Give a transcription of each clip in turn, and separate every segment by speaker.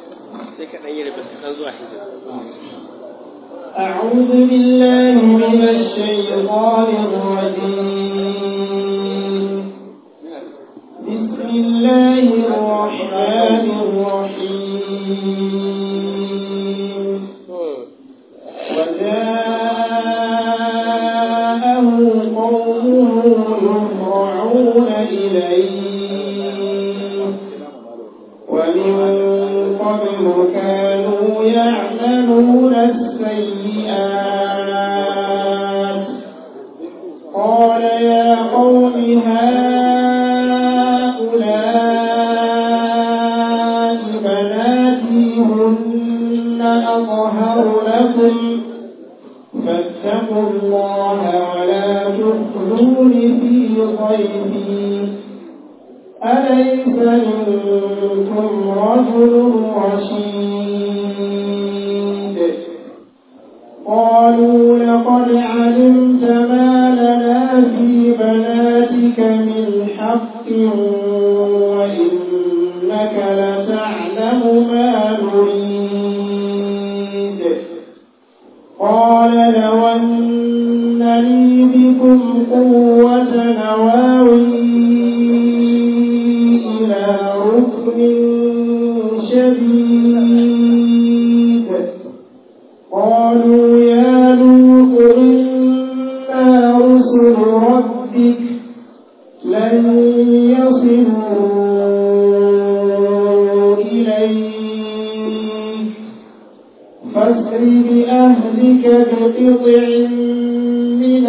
Speaker 1: sai ka ɗan yi rabin kaɗan zuwa hijira
Speaker 2: أعوذ بالله من الشيطان الرجيم بسم الله الرحمن الرحيم وجاءه قومه يهرعون إليه ومن قبل كانوا يعملون السيئات قال يا قوم هؤلاء بناتي هن أطهر لكم فاتقوا الله ولا تخزون في ضيفي أليس منكم رجل رشيد قالوا لقد علمت ما لنا في بناتك من حق وإنك لتعلم ما نريد قال لو أن لي بكم قوة نواوي إلى ركن شديد قالوا يا لوط إنا رسل ربك لن يصلوا إليك فاسر بأهلك بقطع من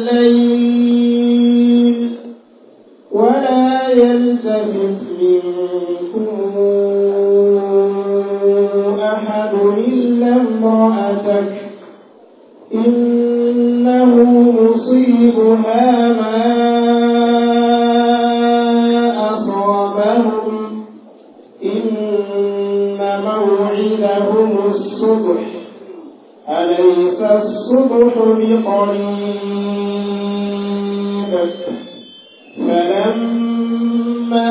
Speaker 2: الليل ولا يلتفت منكم أحد إلا امرأتك إنه مصيبها ما أصابهم إن موعدهم الصبح أليس الصبح بقريب فلما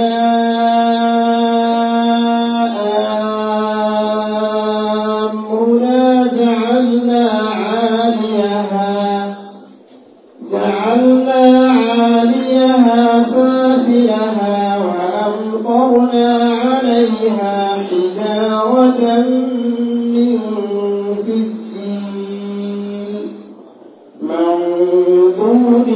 Speaker 2: جاء أمرنا جعلنا عاليها جعلنا عاليها سافلها وأمطرنا عليها حجارة من سجيل منضود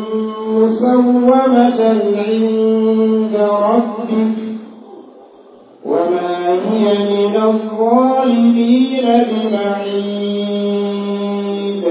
Speaker 2: مسومة عند ربك وما هي من الظالمين ببعيد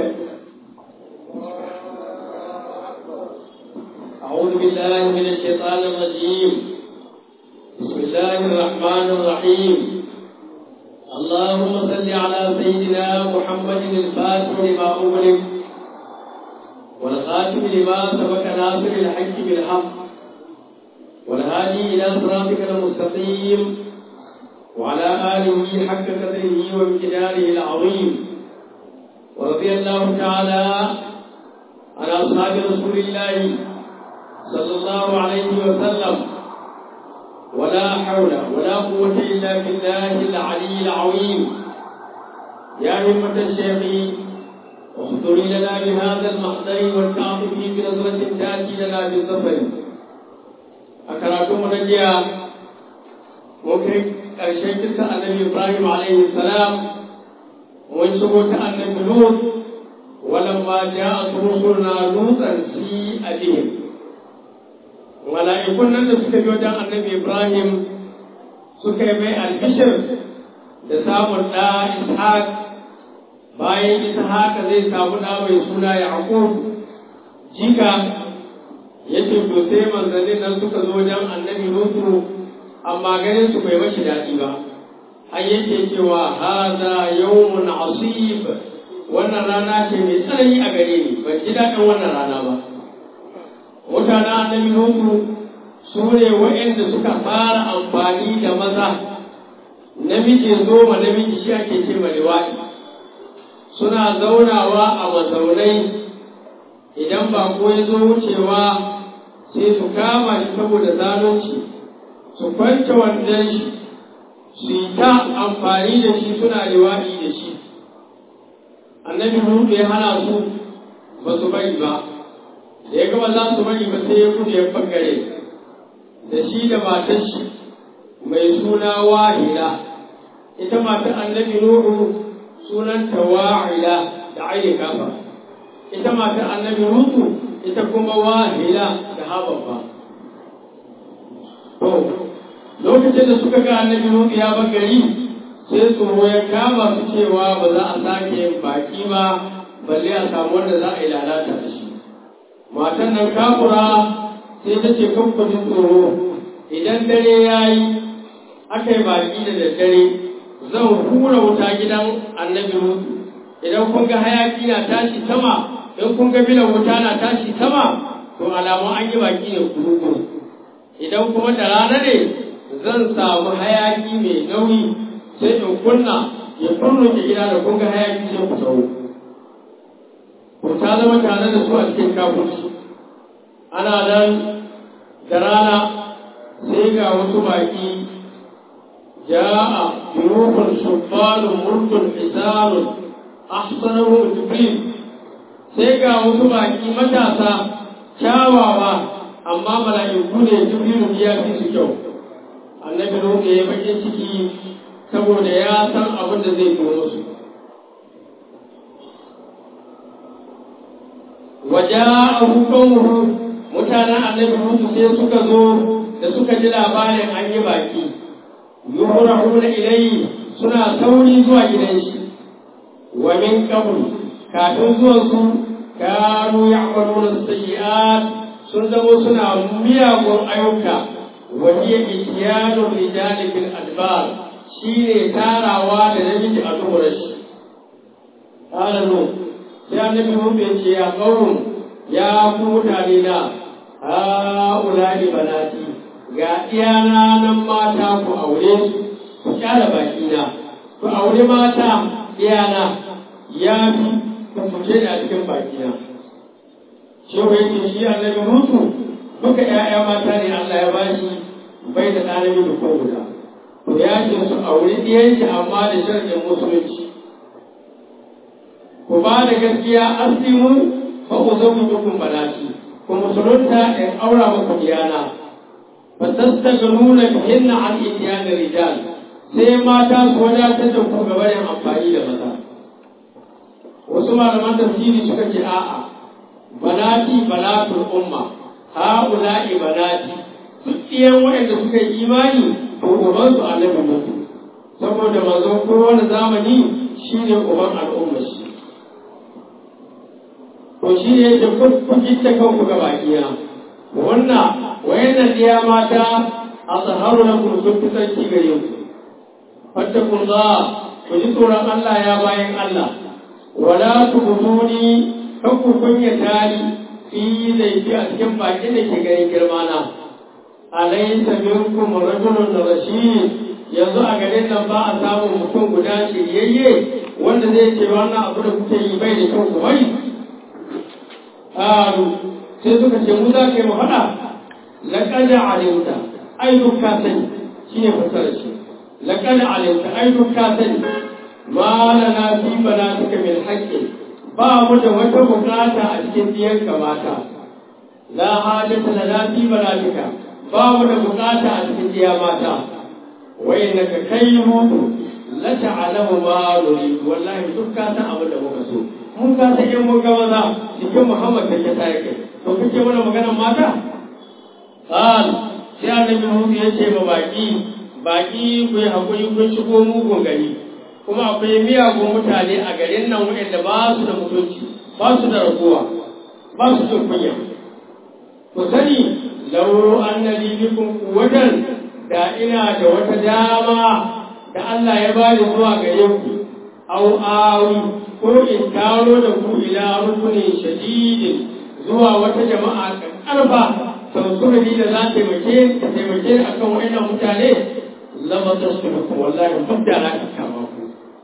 Speaker 3: أعوذ بالله من الشيطان الرجيم بسم الله الرحمن الرحيم اللهم صل على سيدنا محمد الفاتح لما أغلق والخاتم لما سبق ناصر الحق بالحق والهادي إلى صراطك المستقيم وعلى آله حق قدره وامتداره العظيم ورضي الله تعالى عن أصحاب رسول الله صلى الله عليه وسلم ولا حول ولا قوة إلا بالله العلي العظيم يا همة الشيخ اخذري لنا بهذا المحضر والتعطف بنظرة تأتي لنا بالظفر أكراتم نجيا ممكن ƙarshen kisa annabi Ibrahim alaihi salam mun shigo ta annabi Lut walamma ja'a rusuluna lutan si abihim mala'ikun nan da suka bi wajen annabi Ibrahim suka yi mai albishir da samun ɗa Ishaq bayan Ishaq zai samu ɗa mai suna Yaqub jika yace to sai manzannin nan suka zo wajen annabi Lutu amma ganin su bai mashi daɗi ba har yake cewa haza yawmun asib wannan rana ce mai tsanani a gare ni ban ji daɗin wannan rana ba mutanen annabi Nuhu su ne waɗanda suka fara amfani da maza namiji zo ma namiji shi ake ce ma liwaɗi suna zaunawa a mazaunai idan ba ko ya zo wucewa sai su kama shi saboda zalunci su kwance wandon shi su yi ta amfani da shi suna liwaɗi da shi annabi hudu ya hana su ba su bari ba da ya gaba za su bari ba sai ya gudu ya bangare da shi da matar shi mai suna wahila ita matar annabi nuhu sunanta wa'ila da aini kafa ita matar annabi hudu ita kuma wahila da hababba to lokacin da suka ga annabi nuhu ya bangare sai tsoro ya kama su cewa ba za a sake yin baki ba balle a samu wanda za a yi lalata da shi matan nan kafura sai ta ce kan kudin tsoro idan dare ya yi aka yi baki da daddare zan hura wuta gidan annabi mutu idan kun ga hayaki na tashi sama in kun ga bilan wuta na tashi sama to alamun an yi baki ne kuru idan kuma da rana ne zan samu hayaki mai nauyi sai in kunna ya kurnuke gida da kun ga hayaki sai ku tsawo ku ta zama tare da su a cikin kafurci ana nan da rana sai ga wasu baki ja'a yurufun shubbalun murtun hisanun ahsanahu jibril sai ga wasu baki matasa kyawawa amma mala'iku ne jibrilu ya fi su kyau annabi nuhu ya bakin ciki saboda ya san abin da zai zo musu waja'ahu qawmuhu mutanen annabi Musa sai suka zo da suka ji labarin an yi baki yuhrahuna ilayhi suna sauri zuwa gidan shi wa min qabl kafin zuwan su kanu ya'maluna sayyi'at sun zamo suna miyagun ayyuka wa hiya ityanu rijali bil adbar shine tarawa da namiji a duhurar shi qala nu sai annabi Musa ya ce ya qawm ya ku mutane na ha'ulani banati ga iyana nan mata ku aure su ku kyara baki na ku aure mata iyana ya fi ku fice da cikin baki na shi wai ce shi annabi mutu duka ƴaƴa mata ne Allah ya bashi bai da ɗan namiji ko guda to ya ce su aure ɗiyanki amma da sharɗin musulunci ku ba da gaskiya aslimu fa uzawwijukum banati ku musulunta in aura muku diyana fa tastaghiluna bihinna an itiyan rijal sai mata su wadatar da ku gaba yin amfani da maza wasu malaman tafsiri suka ce a'a banati banatul umma haula'i banati duk iyan waɗanda suka yi imani to uban su annabi mutu saboda manzon kowane zamani shine uban al'umma shi to shi ne yake kun gitta kanku ga bakiya wannan wayannan diya mata a tsaharu na kun sun fi sarki gare ku fattakun za ku ji tsoron Allah ya bayan Allah wala ku butuni kan ku kunya tari fi laifi a cikin bakin da ke ganin girmana alaysa minkum rajulun rashid yanzu a garin nan ba a samun mutum guda shiryayye wanda zai ce wannan abu da kuke yi bai da kyau ku bari qalu sai suka ce mu za ka yi mu faɗa laqad alimta ai duk ka sani shine fasarar shi laqad alimta ai duk ka sani ma lana fi banatika min haqqin ba mu da wata bukata a cikin diyanka mata la hajata lana fi banatika ba mu da bukata a cikin diya mata wai naka kai mutu la ta'lamu ma nuri wallahi duk ka san abin da muka so mun ka san in mun ga maza cikin Muhammad da ke tare kai to kake mana maganar mata qal sai annabi Muhammad ya ce ba baki baki ku yi hakuri kun shigo mugun gari kuma akwai miyagun mutane a garin nan waɗanda ba su da mutunci ba su da raguwa ba su jin kunya ku sani lau annali bikum quwwatan da ina da wata dama da Allah ya bani zuwa gare ku au awi ko in taro da ku ila rukunin shadidin zuwa wata jama'a karfa sauƙuri da za ta taimake ta taimake akan wa'annan mutane lama ta su ku wallahi duk da na kama ku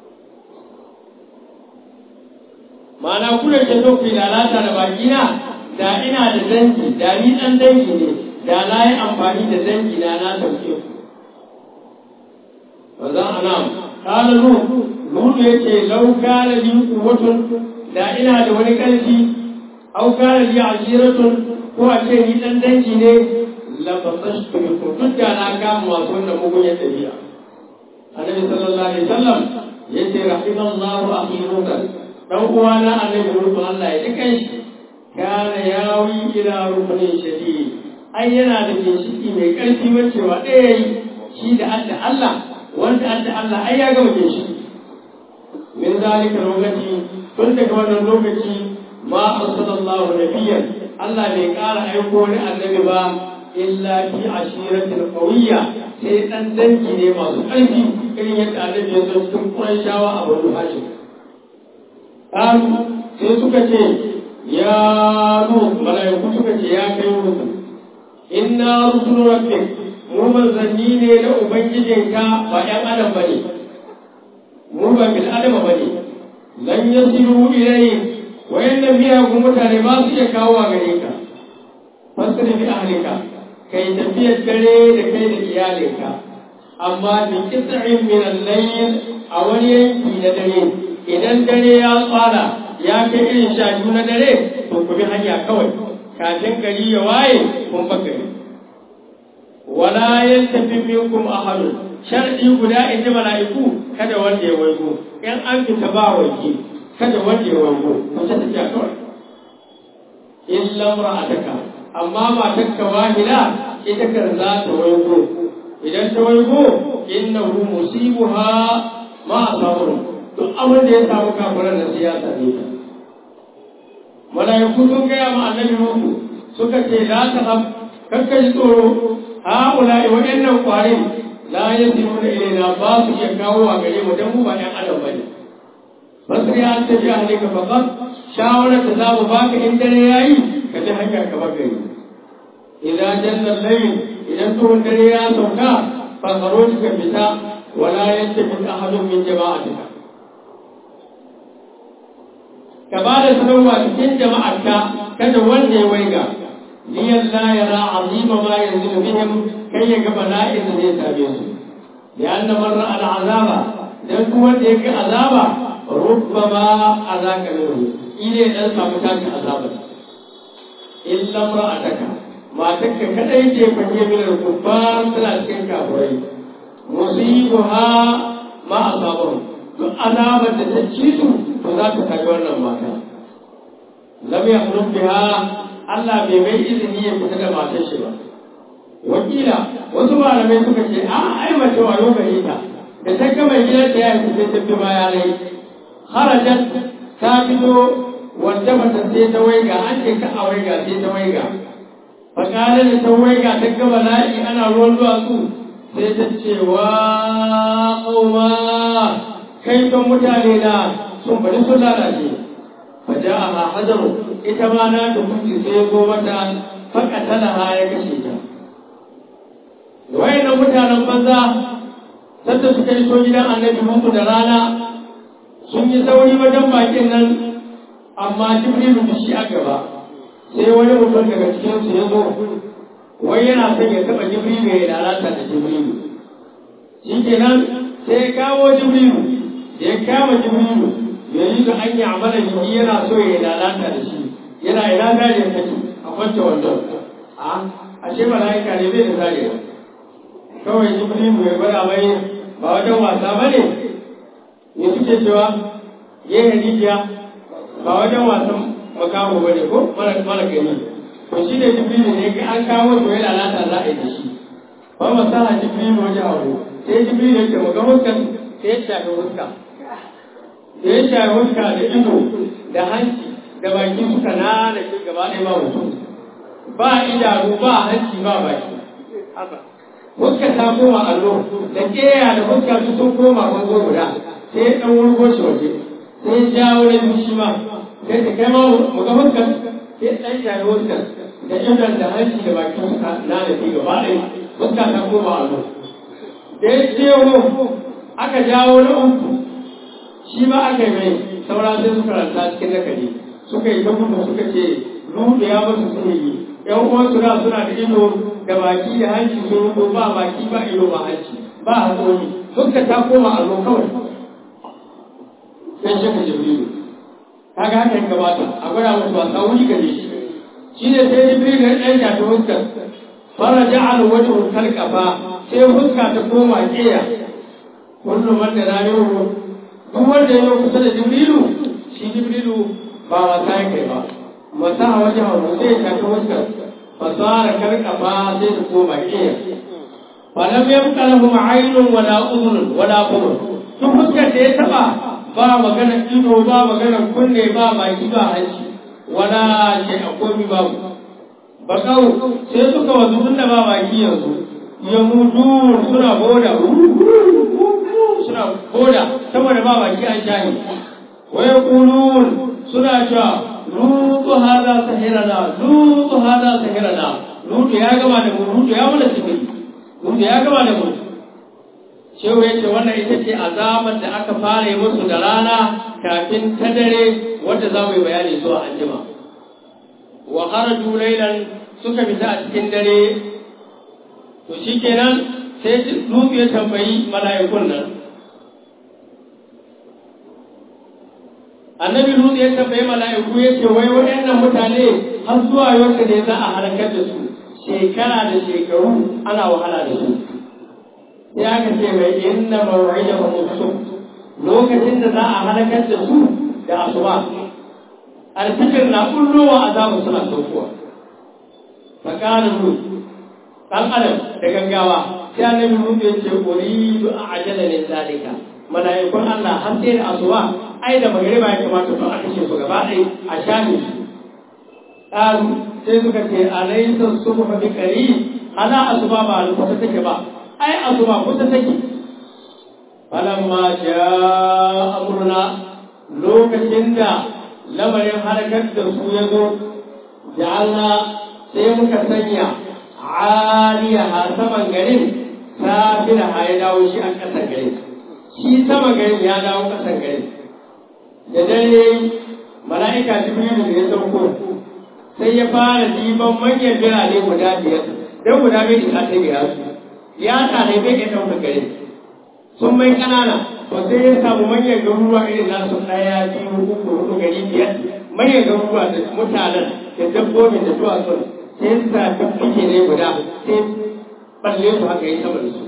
Speaker 3: ma'ana ku da ke so ku lalata da bakina da ina da dangi da ni dan dangi ne da na yi amfani da dangi na na sauke ku وذا أنام قال نوح نوح يتي لو كان لي قوة da ina da wani ƙarfi au kana li ashiratun ko a ce ni dan dangi ne la fasashtu bikum duk da na kama masu wannan mugun ya tafiya annabi sallallahu alaihi wasallam yace rahimallahu akhi nukan dan uwana annabi ruhu Allah ya dukan shi kana yawi ila rukunin shadid ai yana da ginshiki mai ƙarfi wacewa ɗaya yi shi da adda Allah wanda adda Allah ai ya gama ginshiki min zalika lokaci tun daga wannan lokaci ma arsalallahu nabiyyan Allah bai ƙara aiko wani annabi ba illa fi ashiratin qawiyya sai dan dangi ne masu ƙarfi irin yadda annabi ya zo cikin Qurayshawa a Banu Hashim qalu sai suka ce ya nu malaiku suka ce ya kai musu inna rusulu rabbik mu manzanni ne na ubangijinka ba ƴan adam bane mu ba bil adama bane lan yasiru ilayhi wayannan miyagun mutane ba su iya kawo a gare ka fasiri bi ahlika kai tafiyar dare da kai da iyalinka amma bi qit'in min al-layl a wani yanki na dare idan dare ya tsara ya kai irin sha biyu na dare to ku bi hanya kawai kafin gari ya waye kun fa gari wala yantafi minkum ahadun shar'i guda in ji mala'iku kada wanda ya waigo in an fita ba waje kada wanda ya waigo mace ta ce kawai illa ra'ataka amma matarka wahila ita kan za ta waigo idan ta waigo innahu musibuha ma asabun duk abin da ya samu kafiran da siyasa ne ta mala'iku sun gaya ma annabi muku suka ce la ta hab kakka ji tsoro haula wa'annan kwarin la yasiruna ilaina ba su iya kawo a gare mu dan mu ba ɗan adam bane basri an ta ji ahlika faqat shawara ta za mu baka in dare yayi ka ji hanya ka bar gari idan janna layl idan tuhun dare ya sauka fa kharuj ka fita wala yantafi ahadun min jama'atika ka ba da sanarwa cikin jama'arka kada wanda ya waiga liyan la yara azima ma yanzu bihim kai ya ga bala'in da zai same su da anna marra al azaba dan duk wanda yake azaba rubbama azaka lahu ile dan samu tashi azaba illa ra'ataka matarka kadai ce fanye min al kuffar tana cikin kafirai musibuha ma asabahu duk azabar da ta ci su to za ta kaji wannan mata lam yakhluk biha Allah bai mai izini ya fita da matar shi ba wakila wasu malamai suka ce a ai mace wayo gare ta da ta ga mai gidan ta ya sai ta bi baya rai harajat ta fito wanda mata sai ta waiga an ce ka a waiga sai ta waiga fakala da ta waiga ta ga bala'i ana ruwan duwatsu sai ta ce wa ƙauma kai kan mutane na sun bari sun lalace faja a hajaru ita ma na da kuci sai zo mata fakatala ha ya kashe ta wayannan mutanen banza sadda suka yi so gidan annabi muku da rana sun yi sauri wajen bakin nan amma jibrilu da shi a gaba sai wani mutum daga cikinsu ya zo wai yana son ya taɓa jibrilu ya lalata da jibrilu shi kenan sai ya kawo jibrilu da ya kama jibrilu ya yi da an yi amala jiki yana so ya lalata da shi yana ina zariyar take a kwance wandon a ashe mala'ika ne bai da zariyar kawai jibrilu ya gwada mai ba wajen wasa ba ne ne suke cewa yin rijiya ba wajen wasan makaho ba ne ko mara gani to shi ne jibrilu ne ga an kawo to ya lalata za a yi da shi ba masaha jibrilu waje abu sai jibrilu ya ce mu ga huskan sai ya shafi huska da ya shafi huska da ido da hanci da baki suka nana shi gaba ɗaya ba mutum ba idanu ba hanci ba baki huska ta koma allo da keya da huska su sun koma bango guda sai ya ɗan wurgo shi waje sai ya jawo na biyu shi ma sai ta kai ma mu ga huskar sai ɗan shafi huskar da idon da hanci da baki suka nana shi gaba ɗaya huska ta koma allo da ya jewo aka jawo na uku shi ma aka yi mai saura sai suka ranta cikin nakari suka yi ta gudu suka ce rudu ya masu sihiri yan uwansu da suna da ido da baki da hanci sun rudo ba baki ba ido ba hanci ba haƙori fuska ta koma a zo kawai sai shaka jibrilu kaga haka ya gabata a gwada musu wasa wuri gare shi shi ne sai jibrilu ya ɗan shafi fuskar fara ja'al wajhu kalqafa sai fuska ta koma ƙeya kullum wanda na yi duk wanda ya yi kusa da jibrilu shi jibrilu ba wasa ya kai ba masa a wajen hau sai ya shafi fuskar fasara kalqafa sai ta koma ƙeya falam yabqa lahum aynun wala udhun wala qubur duk fuskar da ya taba ba magana ido ba magana kunne ba baki ba hanci wala ce a komi babu bakau sai suka wasu tunda ba baki yanzu ya mutu suna boda suna boda saboda ba baki an shahi waya kulun suna cewa lutu hada sahirana lutu hada sahirana lutu ya gama da mu lutu ya mana sihiri lutu ya gama da mu shehu ya ce wannan ita ce azabar da aka fara yi musu da rana kafin ta dare wadda za mu yi bayani zuwa anjima wa kharaju laylan suka fita a cikin dare to shikenan sai Lutu ya tambayi mala'ikun nan annabi Lutu ya tambayi mala'iku ya ce wai waɗannan mutane har zuwa yau ne za a halakar da su shekara da shekaru ana wahala da su sai aka ce mai inna mawa'ida wa musu lokacin da za a halakar da su da asuba alfikir na kullowa azabu suna saukowa fakarin ru dan adam da gaggawa sai annabi ru ya ce uridu ajala min zalika malaikun Allah har sai da asuba ai da magriba ya kamata to a kashe su gaba ɗaya a shafe su sai suka ce alaysa subhu bi qarib ana asuba ba kusa take ba ai asuba kusa take falamma jaa amruna lokacin da lamarin harkar da su ya zo ja'alna sai muka sanya aliyaha saman garin safira ha ya dawo shi a ƙasar garin shi saman garin ya dawo ƙasar garin da dare mala'ika jibrilu da ya sauko sai ya fara diban manyan birane guda biyar don guda bai isa ta gira su ya tare bai ya ɗauka gare sun mai ƙanana to sai ya samu manyan garuruwa irin nasu ɗaya biyu uku hudu gari biyar manyan garuruwa da mutanen da dabbobin da duwatsun sai ya sa fiffike ne guda sai balle su haka yi sama da su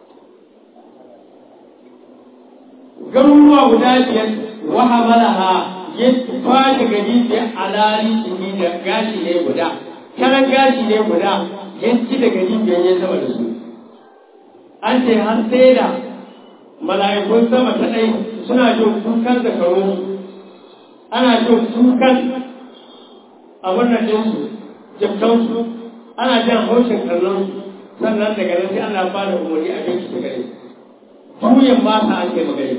Speaker 3: garuruwa guda biyar wahamalaha ya fadi gari biyar alali shi da gashi ne guda karan gashi ne guda ya ci da gari biyar ya sama da su an ce har sai da mala'ikun sama ta ɗai suna jin kukan da karo ana jin kukan abin nan ɗinsu jabtansu ana jan haushin kallon sannan daga nan sai Allah ba da umarni a jinsu ta gare juyin ba ta an kai magare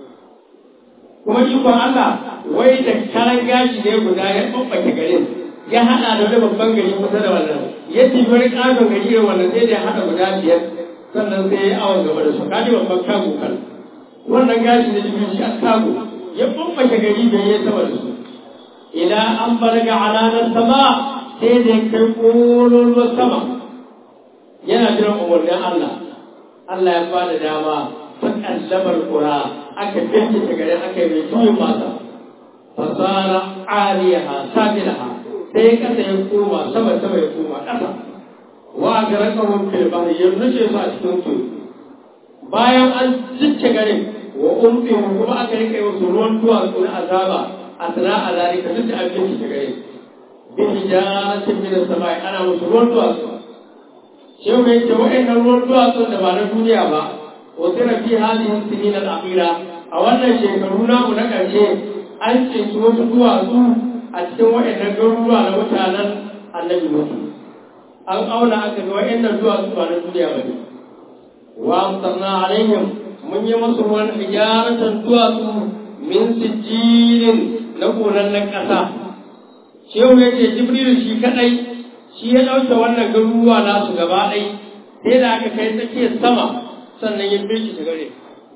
Speaker 3: kuma ikon Allah wai da karan gashi ne guda ya ɓaɓɓake garin ya haɗa da wani babban gari kusa da wannan ya tibi wani ƙaton gari da wannan sai da ya haɗa guda biyar sannan sai ya yi awon gaba da su kaji babban kago kan wannan gashi da jibril shi a kago ya ɓaɓɓake gari da ya sama da su ila an balaga alanar sama sai da ya kai ƙololuwar sama yana jiran umarnin Allah Allah ya bada dama ta kallamar ƙura aka bincike garin aka yi mai juyin masa fasara aliyaha sabilaha sai kasa ya koma sama sama ya koma ƙasa wa ga rakahun fil bahri ya nuce su a cikin su bayan an cicce garin wa umfi kuma aka rika yi wasu ruwan duwatsu na azaba a sana a zalika duk da abin cicce garin bin hijaratin min samai ana musu ruwan duwatsu shehu ya ce wa'annan ruwan duwatsu da ba na duniya ba wasu rafi halin sinin al'akira a wannan shekaru namu na ƙarshe an cinci wasu duwatsu a cikin wa'annan garuruwa na mutanen annabi mutu an auna aka ga wa'annan duwatsu ba na duniya ba ne wa amsarna alaihim mun yi musu wani hijaratan duwatsu min sijilin na gonan na ƙasa shehu ya ce jibrilu shi kaɗai shi ya ɗauke wannan garuruwa nasu gaba ɗai sai da aka kai tsakiyar sama sannan ya bi shi gare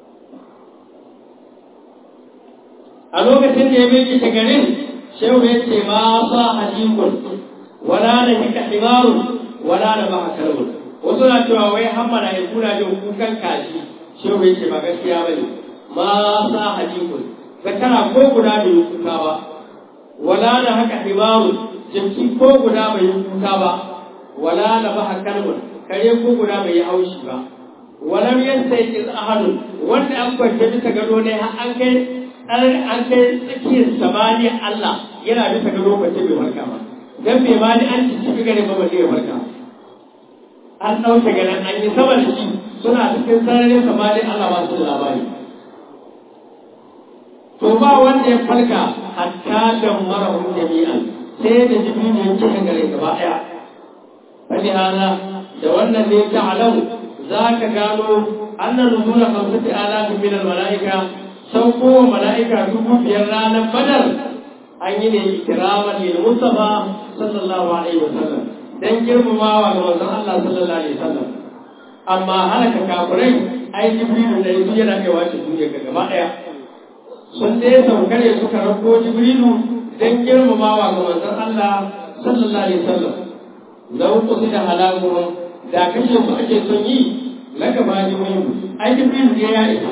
Speaker 3: a lokacin da ya bi shi garin shehu ya ce ma sa hadikun wala da hika himarun wala da ba kalbun wasu na cewa wai hammana ya kuna jin kukan kaji shehu yake ba gaskiya bane ma sa hadikun zakara ko guda bai yi kuka ba wala da haka himaru jimki ko guda bai yi kuka ba wala da ba kalbun kare ko guda bai yi haushi ba walam yastayqiz ahadun wanda an kwance bisa gado ne har an kai an kai tsakiyar samaniya Allah yana bisa gado kwace bai warka ba dan bai ma ni an ci gare ba balle ya warka an ɗauke ganin an yi sama da shi suna cikin sararin samani Allah ba su da labari. To ba wanda ya farka hatta da marahun jami'an sai da jibril ya cikin gare gaba ɗaya. Fali hana da wannan ne ta alau za ka gano annan nuzula kamsati alafi min mala'ika sauko wa mala'ika dubu biyar ranar badar an yi ne ikiraman lil mustafa sallallahu alaihi wasallam dan girmamawa ga manzon Allah sallallahu alaihi wasallam amma halaka kafirai ai jibrilu da yanzu yana kai wace duniya ga gaba daya sun dai saukare suka rako jibrilu dan girmamawa ga manzon Allah sallallahu alaihi wasallam lau da halakuhum da kashe su ake son yi laka ba jibrilu ai jibrilu ne ya isa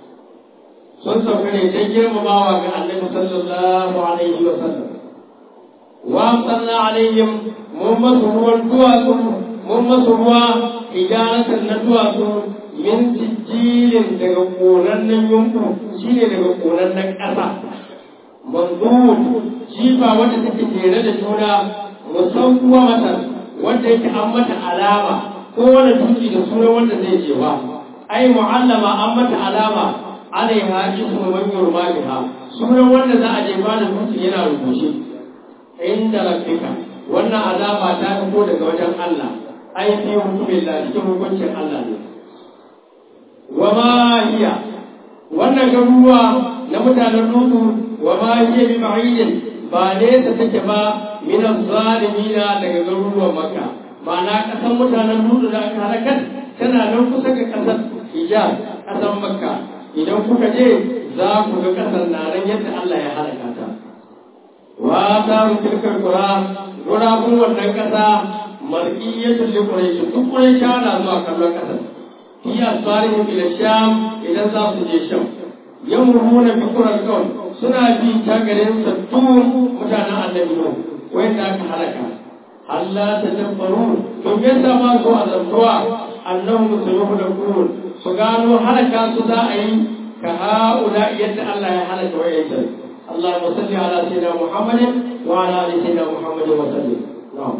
Speaker 3: sun saukare dan girmamawa ga annabi sallallahu alaihi wasallam وأمطرنا عليهم ممس هو الدوات ممس هو حجارة الندوات من سجيل دقونا ينقو شيني دقونا كأسا منضود جيفا وجه تكتيرا لجونا مسوى مثلا wanda yake an mata alama ko wani dutse da sunan wanda zai je ba ai mu'allama an mata alama alaiha ismu man yurma biha sunan wanda za a je ba da dutse yana rubuce inda rabbika wannan azaba ta fito daga wajen Allah ai fi hukumin Allah cikin hukuncin Allah ne wa ma hiya wannan garuruwa na mutanen Lutu wa ma hiya bi ba'idin ba ne ta take ba min zalimina daga garuruwan Makka ma'ana kasan mutanen Lutu da aka halakar tana nan kusa ga kasar Hijaz kasan Makka idan kuka je za ku ga kasar na nan yadda Allah ya halaka ta wa ta tilkar qura gurabun wannan kasa marqiyatul li quraish duk quraish na zuwa kallon kasar fi asfarihim ila sham idan za su je sham yamruhuna bi qural qaum suna bi ta garin sattun mutanen annabi no wanda aka halaka Allah ta tabbaru to me yasa ma so azabtuwa annahum sayuhlakun su gano halaka su za a yi ka ha'ula yadda Allah ya halaka wa'yancan اللهم صل على سيدنا محمد وعلى ال سيدنا محمد وسلم نعم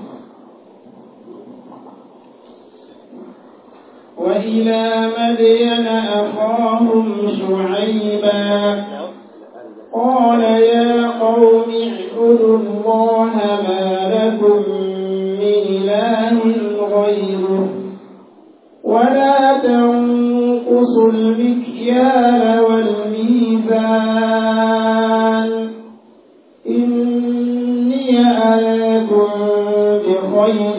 Speaker 2: وإلى مدين أخاهم شعيبا قال يا قوم اعبدوا الله ما لكم من إله غيره ولا تنقصوا المكيال والميزان إني أراكم بخير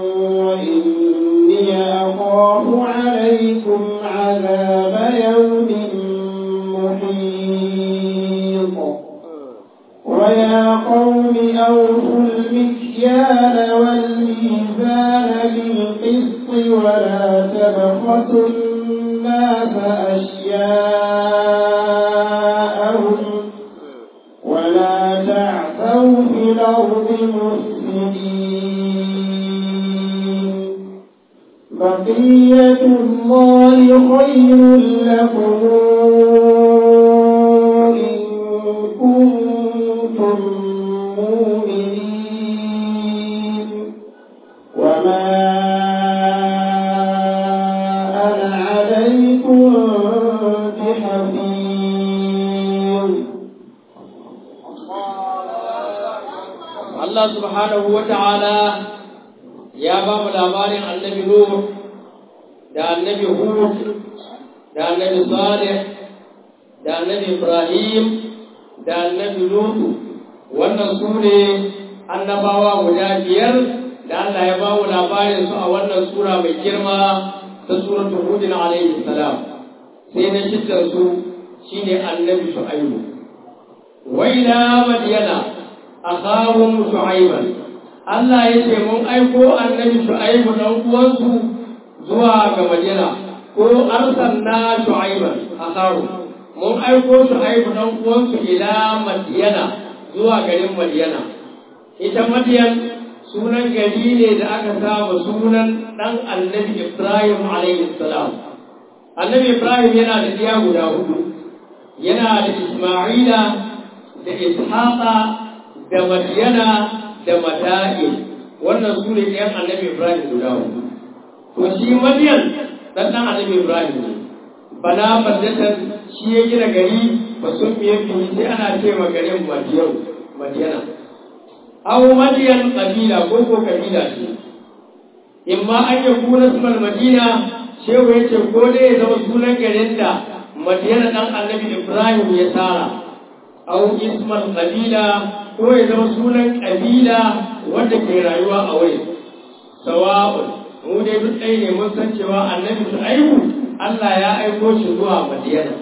Speaker 2: وإني أخاف عليكم عذاب يوم محيط ويا قوم أوفوا المكيال والميزان بالقسط ولا تبخسوا الناس أشياءهم ولا تعثوا في الأرض مفسدين بقية الله خير لكم إن كنتم مؤمنين وما أنا عليكم بحفيظ
Speaker 3: Allah subhanahu wa ta'ala ya ba mu labarin annabi Nuh da annabi Hud da annabi Salih da annabi Ibrahim da annabi Lutu wannan su ne annabawa guda biyar da Allah ya ba mu labarin su a wannan sura mai girma ta suratul Hud alaihi salam sai na shidda su shine annabi Shu'aibu wa ila madyana akhahum shu'aiban Allah ya ce mun aiko annabi shu'aibu dan uwansu zuwa ga Madina ko arsalna shu'aiban akahu mun aiko shu'aibu dan uwansu ila madiyana zuwa garin madiyana ita madiyan sunan gari ne da aka saba sunan dan annabi ibrahim alaihi salam annabi ibrahim yana da diya guda hudu yana da isma'ila da ishaqa da madiyana da mada'i wannan su ne ɗayan annabi ibrahim guda hudu to shi madiyan dan dan annabi ibrahim ne bana baldatan shi ya gina gari ba sun fiye fiye sai ana ce ma garin madiyau madiyana aw madiyan kabila ko ko kabila ce imma an yi kuna sunan madina shehu ya ce ko dai ya zama sunan garin da madiyana dan annabi ibrahim ya tsara aw isman kabila ko ya zama sunan kabila wanda ke rayuwa a wurin sawa'un mu dai duk ɗaya ne mun san cewa annabi shu'aibu Allah ya aiko shi zuwa madiyana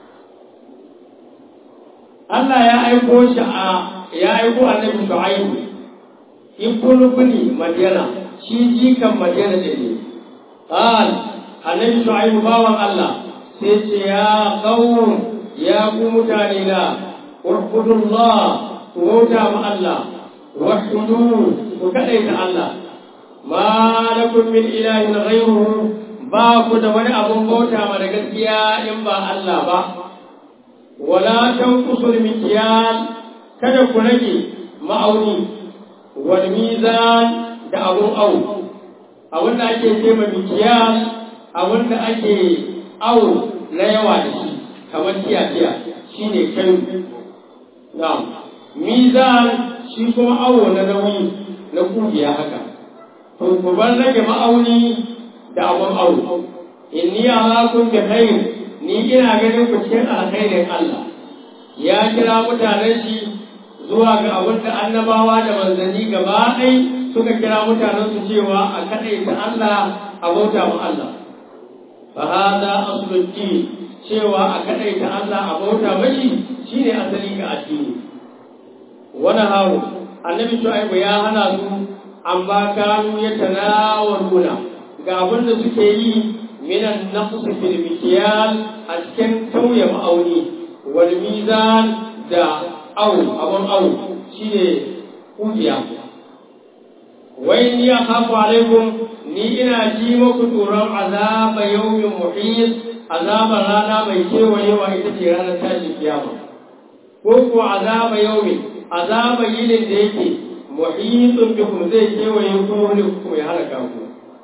Speaker 3: Allah ya aiko shi a ya aiko annabi shu'aibu ibnu bani madiyana shi jikan madiyana da ne qal annabi shu'aibu bawan Allah sai ce ya qawm ya ku mutane na urbudullah ku bauta ma Allah wahudu ku kadaita Allah ma lakum min ilahin ghayruhu ba ku da wani abun bauta ma da gaskiya in ba Allah ba wala tanqusul mikyal kada ku rage ma'auni wal mizan da abun au abun da ake ce ma mikyal abun da ake au na yawa da shi kamar tiya tiya shine kai na'am mizan shi kuma awo na nauyi na kugiya haka to ku bar rage ma'auni da abun awo inni arakum bi khair ni ina ganin ku cikin alkhairin Allah ya kira mutanen shi zuwa ga abin da annabawa da manzanni gaba ɗai suka kira mutanen su cewa a kaɗaita Allah a bauta ma Allah fa hada asluddin cewa a kaɗaita Allah a bauta mashi shine asali ga addini wani hawo annabi shu'aibu ya hana su an ba kanu ya tanawaluna ga abin da suke yi minan naqs fil mikyal a cikin tauye ma'auni wal mizan da au abun au shine kujiya wai ni ya khafu alaikum ni ina ji muku tsoron azaba yawmin muhit azabar rana mai kewayewa ita ce ranar tashin kiyama ko ko azaba yawmin azaba yinin da yake muhitun bikum zai kewaye ku wani ku ya halaka ku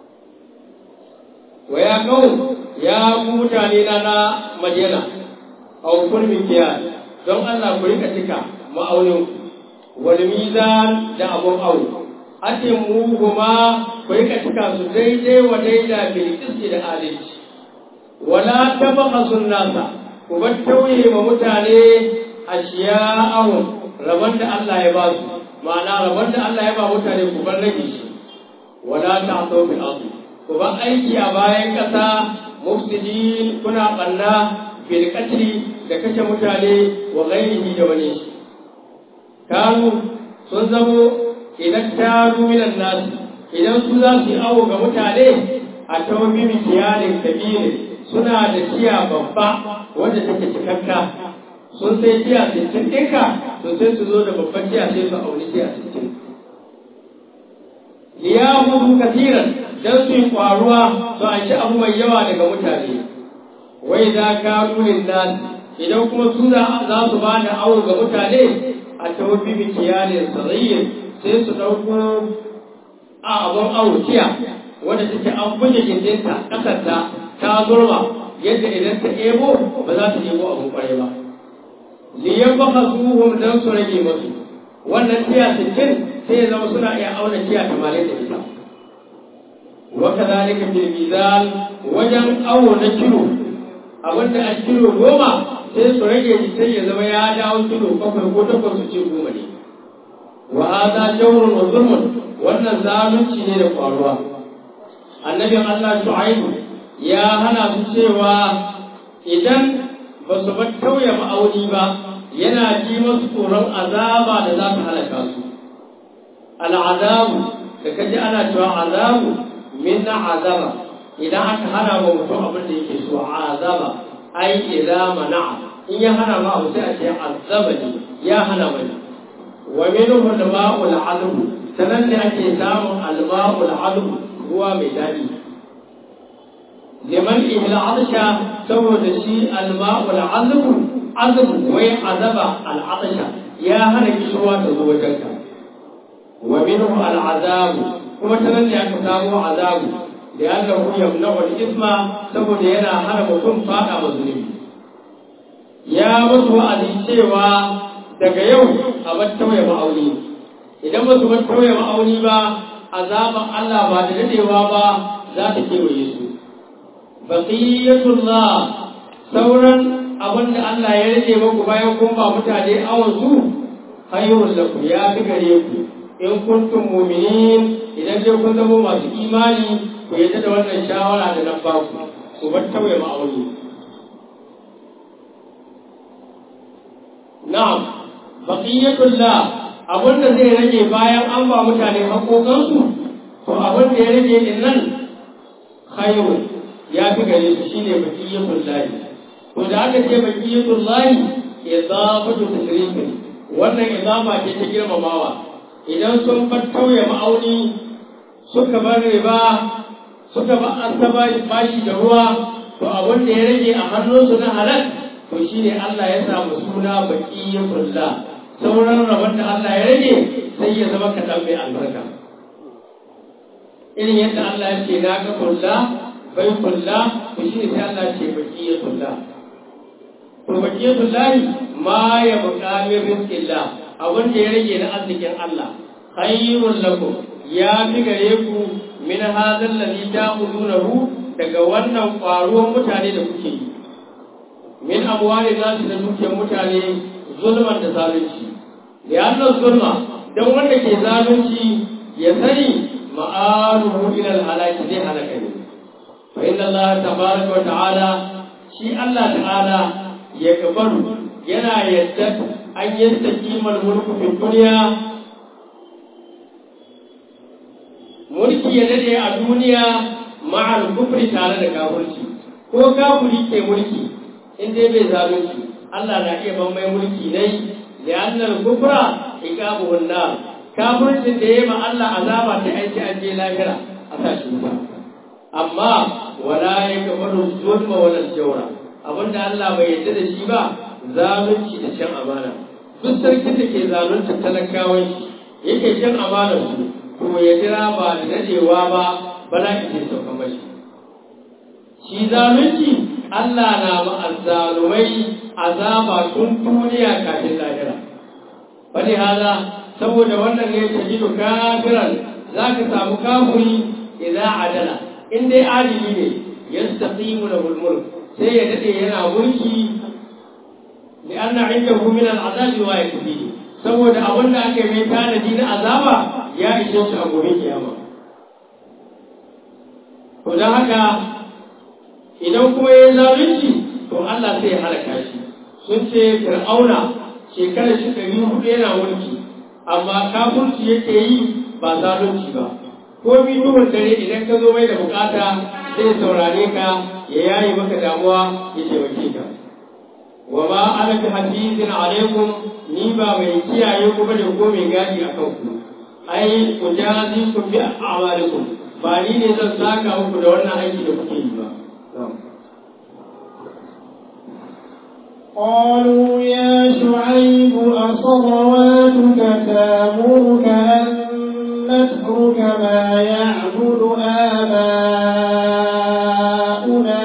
Speaker 3: wa ya kawo ya ku mutane na na madina a hukun mikiya don Allah ku rika cika ma'aunin wal mizan da abun au ake mu kuma ku rika cika su daidai wa daida bil qisti da adalci wala tabaqasun nasa ku bar tauye ma mutane ashiya'ahum rabon da Allah ya ba su ma'ana rabon da Allah ya ba mutane ku bar rage shi wala ta'thaw fil ardi ku ba aiki a bayan ƙasa mufsidin kuna ɓanna bil qatli da kashe mutane wa ghairihi da wani shi kanu sun zamo idan taru minan nasu idan su za su yi awo ga mutane a tawbi mikiyalin kabirin suna da tiya babba wanda take cikakka sun sai tiya sittin ɗinka to sai su zo da babban tiya sai su auni tiya sittin liyahudu kasiran dan su yi kwaruwa su an ci abu mai yawa daga mutane wai za ka nunin nan idan kuma su za su ba da awo ga mutane a tawafi mikiyalin sarayyin sai su ɗauko a abun awo tiya wanda take an buge gindinta ƙasarta ta zurma yadda idan ta ebo ba za ta ebo abun kwarai ba liyan baka suhum dan su rage masu wannan tiya sittin sai ya zama suna iya auna tiya tamanin da ita wa kadhalika fil mizan wajen awo na kilo abinda a kilo goma sai su rage shi sai ya zama ya dawo kilo bakwai ko takwas su ce goma ne wa hadha jawrun wa zulmun wannan zalunci ne da faruwa annabin Allah Shu'aibu ya hana su cewa idan ba su bar tauye ma'auni ba yana ji masu tsoron azaba da za ta halaka su al'azabu da kaji ana cewa azabu min azaba idan aka hana ma mutum abin da yake so azaba ai idza mana'a in ya hana ma abu sai a ce azaba ne ya hana mani wa minhu al-ma'ul 'adb sanan ne ake samun al-ma'ul 'adb ruwa mai dadi liman ihla 'adsha saboda shi al-ma'ul 'adb 'adb wai azaba al-'adsha ya hana kishwa ta zo wajenka wa minhu al-'adab kuma sanan ne aka samu azabu da annahu yamna'u al-ithma saboda yana hana mutum fada mazlumi ya musu wa'azi cewa daga yau a bar tauye ma'auni idan ba su bar tauye ma'auni ba azaban Allah ba da dadewa ba za ta kewaye su baqiyatullah sauran abin da Allah ya rage muku bayan kun ba mutane awon su khayrun lakum ya fi gare ku in kuntum mu'minin idan dai kun zama masu imani ku yadda da wannan shawara da nan ba ku ku bar tauye ma'auni na'am baqiyatullah abin da zai rage bayan an ba mutane haƙoƙansu to abin da ya rage din nan khairu ya fi gare su shine baqiyatullah to da aka ce baqiyatullah idafatu tashrifin wannan idafa ce ta girmamawa idan sun bar tauye ma'auni suka bar riba suka ba asaba bashi da ruwa to abin da ya rage a hannunsu na halal to shine Allah ya samu suna baqiyatullah sauran rabon da Allah ya rage sai ya zama kaɗan mai albarka irin yadda Allah ya ce na ga kulla bai kulla to shi ne sai Allah ya ce baqiyatullah to baqiyatullah ma ya buƙa min rizqillah abin da ya rage na arzikin Allah khairul lakum ya fi gare ku min hadha alladhi ta'khudunahu daga wannan ƙwaruwan mutane da kuke yi min amwali nasu da dukiyar mutane zulman da zalunci li'annan zulma dan wanda ke zalunci ya sani ma'aruhu ila al-halaki zai halaka ne fa inna Allah tabaraka wa ta'ala shi Allah ta'ala ya gabaru yana yadda an yastaqima al-mulku fi dunya mulki ya dade a duniya ma'al kufri tare da kafirci ko kafiri ke mulki in dai bai zalunci Allah na iya ban mai mulki ne da annal kufra iqabuhun nar kafircin da yayi ma Allah azaba ta aiki an je lahira a sa shi ba amma wala yakbaru zulma wala jawra abinda Allah bai yarda da shi ba zalunci da shan amana duk sarkin da ke zalunta talakawan shi yake shan amanar su to ya jira ba da dadewa ba bala'i ke sauka mashi shi zalunci Allah na ma'azzalumai azaba tun duniya kafin lahira. Wani hala saboda wannan ne ta jido kafiran za ka samu kafuri idan adala in dai adili ne ya staqimu da mulmul sai ya dade yana mulki li anna indahu min al'azabi wa yakfi saboda abin da aka mai tanadi na azaba ya ishe shi a gobe kiyama to dan haka idan kuma ya yi zalunci to Allah sai ya halaka shi sun ce fir'auna shekarar shi ɗari hudu yana mulki amma kafurci yake yi ba zalunci ba ko bi duhun dare idan ka zo mai da bukata zai saurare ka ya yayi maka damuwa ya taimake ka wa ma ana bi hafizin alaikum ni ba mai kiyaye ku bane ko mai gadi a kanku ai ku jazi ku bi a'malikum ba ni ne zan saka muku da wannan aiki da kuke yi ba
Speaker 2: قالوا يا شعيب أصلواتك تامرك أن نترك ما يعبد آباؤنا